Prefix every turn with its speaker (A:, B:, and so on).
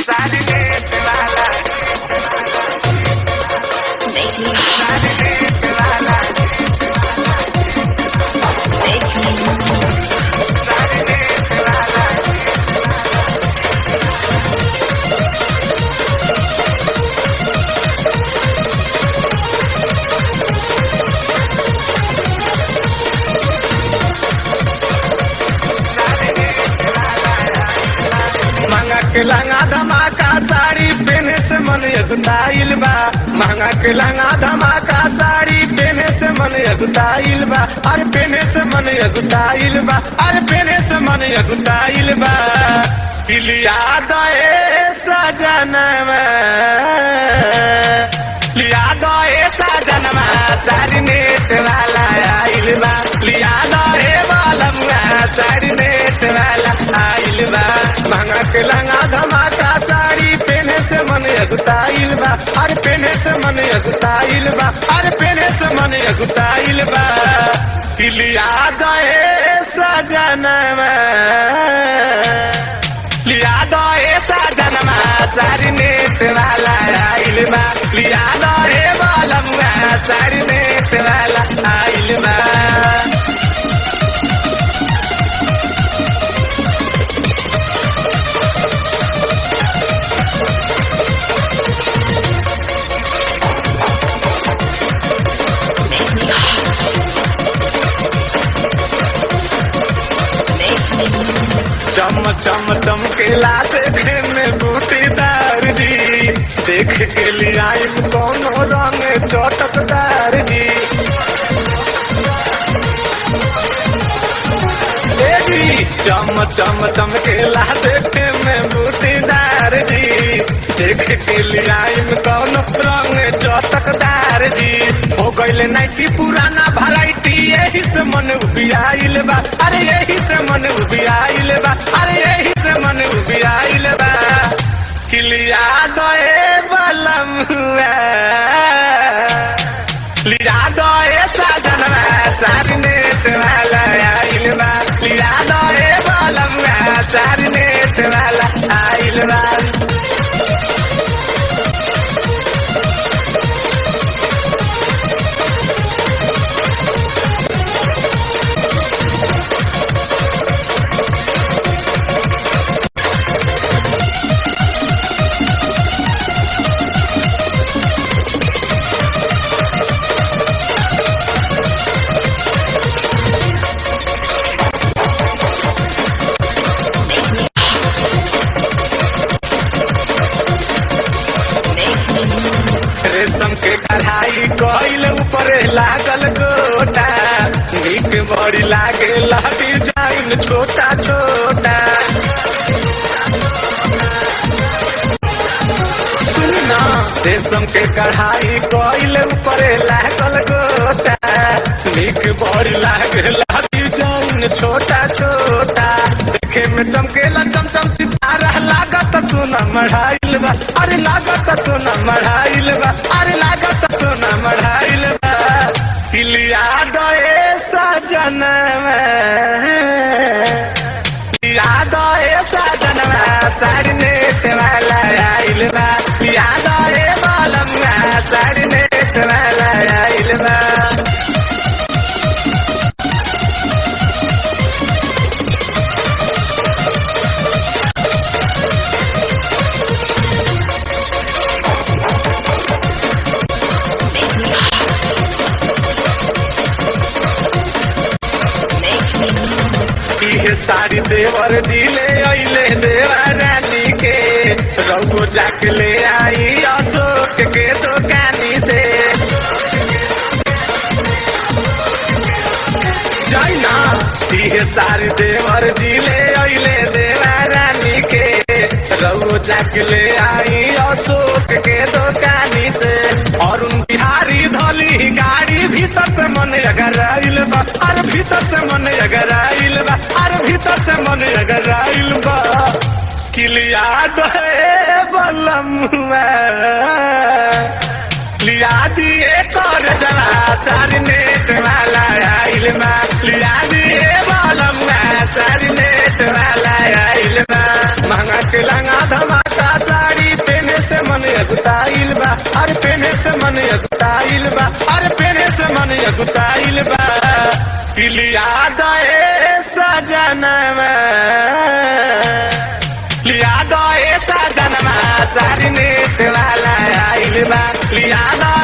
A: Make me hot. Make me
B: महंगा के लहंगा धमाका साड़ी पहने से मन अगुताइल बा महंगा के लहंगा धमाका साड़ी पहने से मन अगुताइल बा अरे पहने से मन अगुताइल बा अरे पहने से मन अगुताइल बा लिया दए सजनवा लिया दए सजनवा साड़ी नेट वाला आइल बा लिया दए बालमुआ साड़ी नेट वाला आइल बा महंगा के लहंगा धमाका साड़ी पहने से मन अगुताइल बा अरे पहने से मन अगुताइल बा अरे पहने से मन अगुताइल बा लिया दए सजनवा लिया दो ऐसा जनमा सारी नेट वाला आइल बा लिया दो रे बालमुआ सारी नेट वाला आइल बा
A: make me hot. Make me
B: चम चम चमकेला देखे में बूटीदार जी देख के लिया कोनो रंग चटकदार जी ए जी चम चम चमकेला देखे में बूटीदार जी देख के लिया कोनो रंग चटकदार जी हो गईले नाइटी पुराना वैरायटी यही से मन उबियाइल बा अरे यही से मन उबियाइल बा अरे यही से मन उबियाइल बा किलिया दए बलम लिया दए साजनवा सारी नेट वाला आइल बा लिया दए बलम सारी नेट वाला आइल बा
A: make me
B: रेशम के कढ़ाई कइल ऊपर लागल गोटा नीक बड़ी लागे डिजाइन छोटा छोटा सुन ना रेशम के कढ़ाई कइल ऊपर लागल गोटा नीक बड़ी लागे डिजाइन छोटा छोटा देखे में चमकेला चमचम सितारा लागत सोना मढ़ाइल बा अरे लागत सोना मढ़ाइल बा अरे लागत सोना मढ़ाइल बा किलिया दए सजनवा याद ऐसा जनवा साड़ी नेट वाला आइल बा याद ए बालमुआ साड़ी नेट वाला आइल बा
A: make me hot. Make me
B: इहे साड़ी देवर जी ले अइले देवा रानी के रघु जाके ले आई अशोक के दुकानी से जाइना इहे साड़ी देवर जी ले अइले देवा रानी के रघु जाके ले आई अशोक के दुकानी से अरुण बिहारी धली गाड़ी भीतर से मन अगर आइल बा अरे भीतर से मन अगर आइल बा अरे भीतर से मन अगर आइल बा किलिया दे बलमुआ लिया दिए कर जरा सारी नेट वाला आइल बा लिया दिए बलमुआ सारी नेट वाला आइल बा महंगा के लंगा धमाका सा अगुताइल बा अरे पेने से मन अगुताइल बा अरे पेने से मन अगुताइल बा लिया दए सजनवा लिया दए सजनवा सारी नेट वाला आइल बा लिया दए